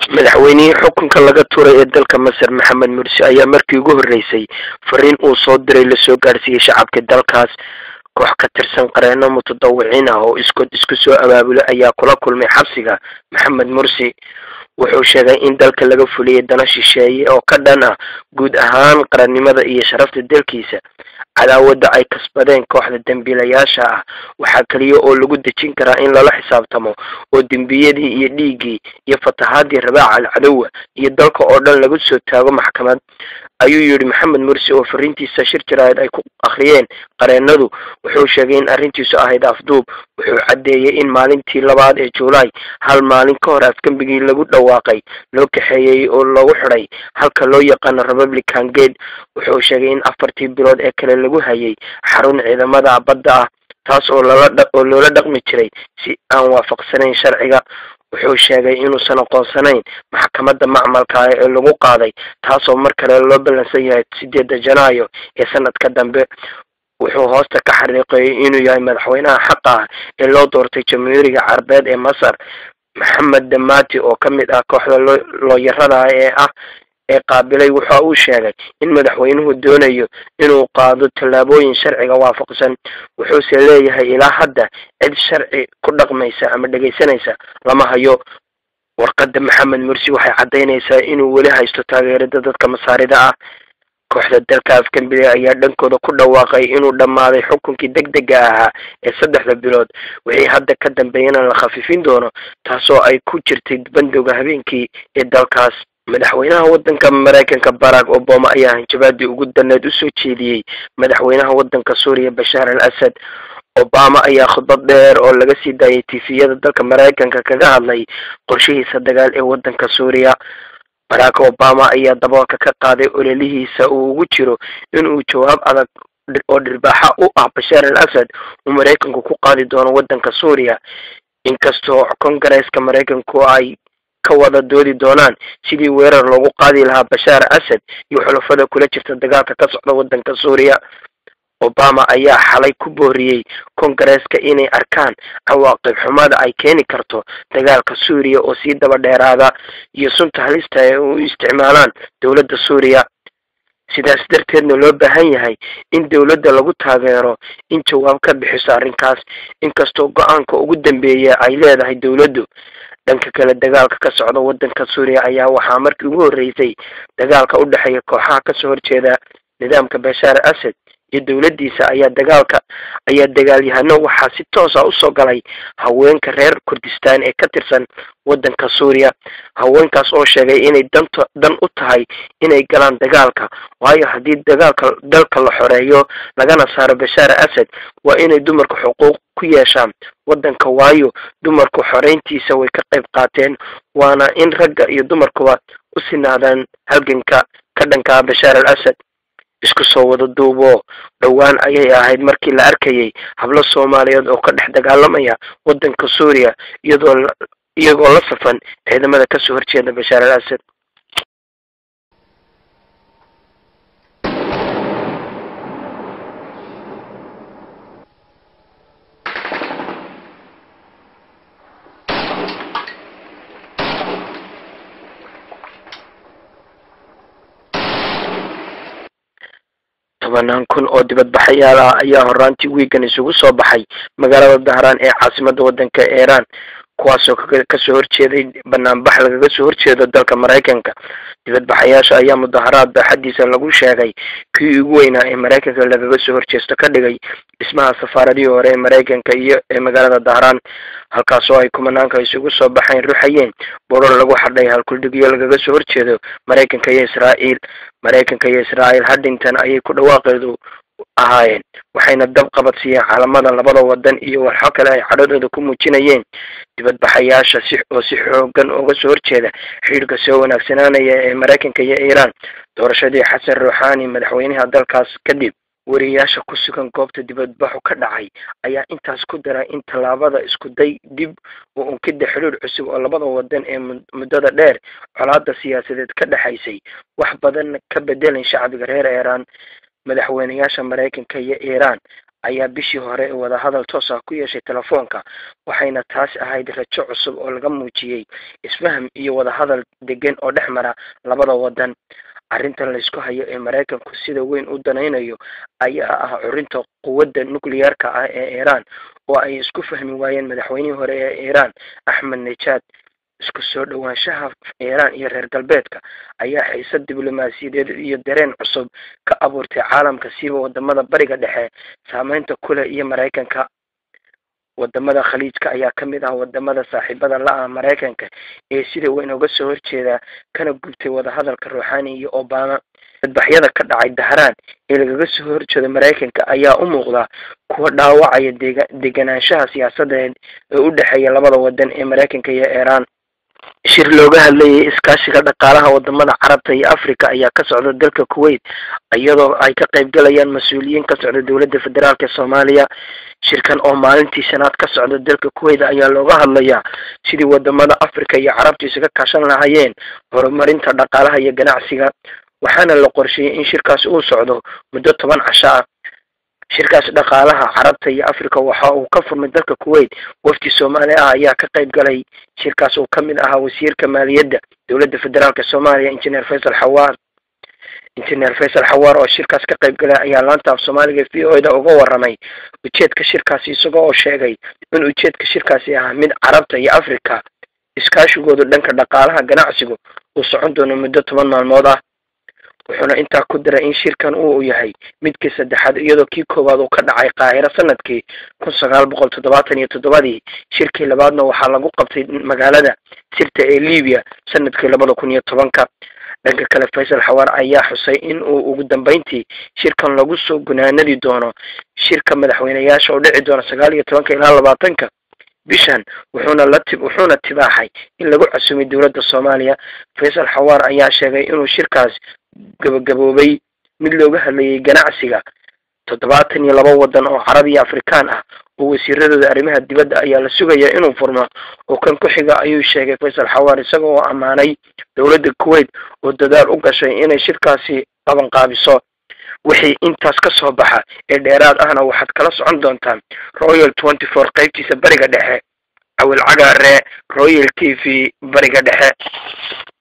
madaxweynihii xukunka laga tuuray ee dalka masar maxamed mursi ayaa markii ugu horreysay fariin uu soo diray lasoo gaadhsiiyey shacabka dalkaas koox ka tirsan qareeno mutadawiciin ah oo iskood isku soo abaabulay ayaa kula kulmay xabsiga maxamed mursi wuxuu sheegay in dalka laga fuliyay dana shisheeye oo ka dhan ah guud ahaan qarannimada iyo sharafta dalkiisa cadaawadda ay kasbadeen kooxda dembiilayaasha ah waxaa keliya oo lagu dejin karaa in lala xisaabtamo oo dembiyadii iyo dhiiggii iyo fatahaadii rabaaca alcadowa iyo dalka oo dhan lagu soo taago maxkamad ayuu yidhi maxamed mursi oo fariintiisa shir jaraa'id ay ku akhriyeen qareenadu wuxuu sheegay in arrintiisu ahayd afduub wuxuu caddeeyey in maalintii labaad ee juulaay hal maalin ka hor afgembigii lagu dhawaaqay loo kaxeeyey oo lagu xidhay halka loo yaqaano republican gate wuxuu sheegay in afartii bilood ee kale lagu hayay xarun ciidamada badda ah taas oo lala oo loola dhaqmi jiray si aan waafaqsanayn sharciga wuxuu sheegay inuusan aqoonsanayn maxkamadda macmalka ah ee lagu qaaday taasoo mar kale loo ballansan yahay sideedda janaayo ee sanadka dambe wuxuu hoosta ka xariiqeeyey inuu yahay madaxweynaha xaqa ah ee loo doortay jamhuuriga carabeed ee masar maxamed damati oo ka mid ah kooxda loo looyarada ee ah ee qaabilay waxa uu sheegay in madaxweynuhu doonayo inuu qaado tallaabooyin sharciga waafaqsan wuxuuse leeyahay ilaa hadda cid sharci ku dhaqmaysa ama dhegaysanaysa lama hayo warqadda maxamed mursi waxay caddaynaysaa inuu weli haysto taageerada dadka masaarida ah kooxda dalka afgambile ayaa dhankooda ku dhawaaqay inuu dhammaaday xukunkii deg dega ahaa ee saddexda bilood wixii hadda ka dambeeyana la khafifin doono taasoo ay ku jirtay bandowga habeenkii ee dalkaas madaxweynaha waddanka maraykanka barack obama ayaa hanjabaadii ugu daneed usoo jeediyey madaxweynaha waddanka suuriya bashaar al asad obama ayaa khudbad dheer oo laga sii daayay tifiyada dalka maraykanka kaga hadlay qorshihiisa dagaal ee waddanka suuriya barack obama ayaa daboolka ka qaaday ololihiisa uu ugu jiro inuu jawaab adag oo dhirbaaxa u ah bashaar al asad uu maraykanku ku qaadi doono waddanka suuriya inkastoo kongareeska maraykanku ay ka wada doodi doonaan sidii weerar loogu qaadi lahaa bashaar asad iyo xulafada kula jirta dagaalka ka socda waddanka suuriya obama ayaa xalay ku booriyey kongareeska inay arkaan cawaaqib xumada ay keeni karto dagaalka suuriya oo sii daba dheeraada iyo sunta halista ee u isticmaalaan dowladda suuriya sidaas darteedna loo baahan yahay in dowladda lagu taageero in jawaab ka bixiso arrinkaas inkastoo go-aanka ugu dambeeya ay leedahay dowladdu dhanka kale dagaalka ka socda waddanka suuriya ayaa waxaa markii ugu horreysay dagaalka u dhexeeya kooxaha kasoo horjeeda nidaamka bashaar asad iyo dowladdiisa ayaa dagaalka ayaa dagaalyahano waxaa si toosa usoo galay haweenka reer kurdistan ee ka tirsan waddanka suuriya haweenkaas oo sheegay inay danta dan u tahay inay galaan dagaalka waayo haddii dagaalka dalka la xoreeyo lagana saaro bashaar asad waa inay dumarka xuquuq ku yeeshaan waddanka waayo dumarku xoreyntiisa way ka qayb qaateen waana in ragga iyo dumarkuba u sinaadaan halganka ka dhankaa bashaar al asad isku soo wada duubo dhowaan ayay ahayd markii la arkayay hablo soomaaliyeed oo ka dhex dagaalamaya waddanka suuriya iyadoo iyagoo la safan ciidamada kasoo horjeeda bashaar al asad tobanaan kun oo dibadbaxayaal ah ayaa horaantii wiigan isugu soo baxay magaalada dahraan ee caasimada waddanka iiraan kuwaasoo kasoo horjeeday banaanbax lagaga soo horjeedo dalka maraykanka dibadbaxayaasha ayaa mudaharaad baaxadiisa lagu sheegay kii ugu weynaa ee maraykanka lagaga soo horjeesto ka dhigay dhismaha safaaradihii hore ee maraykanka iyo ee magaalada dahraan halkaasoo ay kumanaanka isugu soo baxayn ruxayeen boror lagu xadhay halkuldhigyo lagaga soo horjeedo maraykanka iyo israa'iil maraykanka iyo israa'iil haddington ayay ku dhawaaqeedu ahaayeen waxayna dab qabadsiiyeen caalamada labada wadan iyo waxo kale ay cadhadooda ku muujinayeen dibadbaxayaasha si oo si xoogan uga soo horjeeda xidhiirka soo wanaagsanaanaya ee maraykanka iyo iiraan doorashadii xasan ruuxaani madaxweynaha dalkaas kadib wariyayaasha ku sugan goobta dibadbaxu ka dhacay ayaa intaas ku daray in tallaabada isku day dib u unkida xidhiir cusub oo labada wadan ee muddada dheer colaada siyaasadeed ka dhexaysay wax badan ka bedelan shacbiga reer iiraan madaxweyneyaasha maraykanka iyo iiraan ayaa bishii hore wadahadal toos ah ku yeeshay telefoonka waxayna taasi ahayd rajo cusub oo laga muujiyey isfaham iyo wadahadal degan oo dhex mara labada wadan arrintan laysku hayo ee maraykanku sida weyn u danaynayo ayaa ah curinta quwadda nuclearka ah ee iiraan oo ay isku fahmi waayeen madaxweynihii hore ee iiraan axmed nejaad isku soo dhowaanshaha iiraan iyo reer galbeedka ayaa xiisad diblomaasiyadeed iyo dareen cusub ka abuurtay caalamka siiba wadamada bariga dhexe saameynta kule iyo maraykanka wadamada khaliijka ayaa ka mid ah wadamada saaxiibada la-ah maraykanka ee sida weyn uga soo horjeeda kana gubtay wadahadalka ruuxani iyo obama dadbaxyada ka dhacay dahraan ee lagaga soo horjeedo maraykanka ayaa u muuqda kuwa dhaawacaya dega deganaanshaha siyaasadeed ee u dhexeeya labada wadan ee maraykanka iyo iiraan shir looga hadlayay iskaashiga dhaqaalaha wadamada carabta iyo africa ayaa ka socda dalka kuwait iyadoo ay ka qayb galayaan mas-uuliyiin ka socda dowladda federaalk ee soomaaliya shirkan oo maalintii shanaad ka socda dalka kuwait ayaa looga hadlayaa sidii wadamada africa iyo carabta isaga kaashan lahaayeen horumarinta dhaqaalaha iyo ganacsiga waxaana la qorsheeyey in shirkaasi uu socdo muddo toban casho ah shirkaas dhaqaalaha carabta iyo africa waxa uu ka furmay dalka kuwait wafdi soomaali ah ayaa ka qayb galay shirkaas uu ka mid ahaa wasiirka maaliyadda dowladda federaalk soomaaliya injineer faysal xawaar injineer faysal xawaar oo shirkaas ka qayb galay ayaa laanta af soomaaliga v o da uga waramay ujeedka shirkaasi isaga oo sheegay in ujeedka shirkaasi ahaa mid carabta iyo africa iskaashigoodu dhanka dhaqaalaha ganacsigu uu socon doono muddo toban maalmood ah wuxuuna intaa ku diray in shirkan uu yahay midkii saddexaad iyadoo kii koowaad uu ka dhacay qaahiro sanadkii kun sagaal boqol toddobaatan iyo toddobadii shirkii labaadna waxaa lagu qabtay magaalada sirta ee libiya sanadkii labada kun iyo tobanka dhanka kale faysal xawaar ayaa xusay in uu ugu dambeyntii shirkan lagu soo gunaanadi doono shirka madaxweyneyaasha oo dhici doona sagaal iyo tobanka ilaa labaatanka bishan wuxuuna la ti wuxuuna tibaaxay in lagu casumay dowladda soomaaliya faysal xawaar ayaa sheegay inuu shirkaas gabagaboobay mid looga hadlayay ganacsiga toddobaatan iyo laba wadan oo carab iyo afrikaan ah oo wasiiradooda arrimaha dibadda ayaa la sugaya inuu furmo oo kan ku xiga ayuu sheegay faysal xawaar isaga oo ammaanay dowladda kuwait oo dadaal u gashay inay shirkaasi qabanqaabiso wixii intaas ka soo baxa ee dheeraad ahna waxaad kala socon doontaan royal twenty four qaybtiisa bariga dhexe awil cagaare royal t v bariga dhexe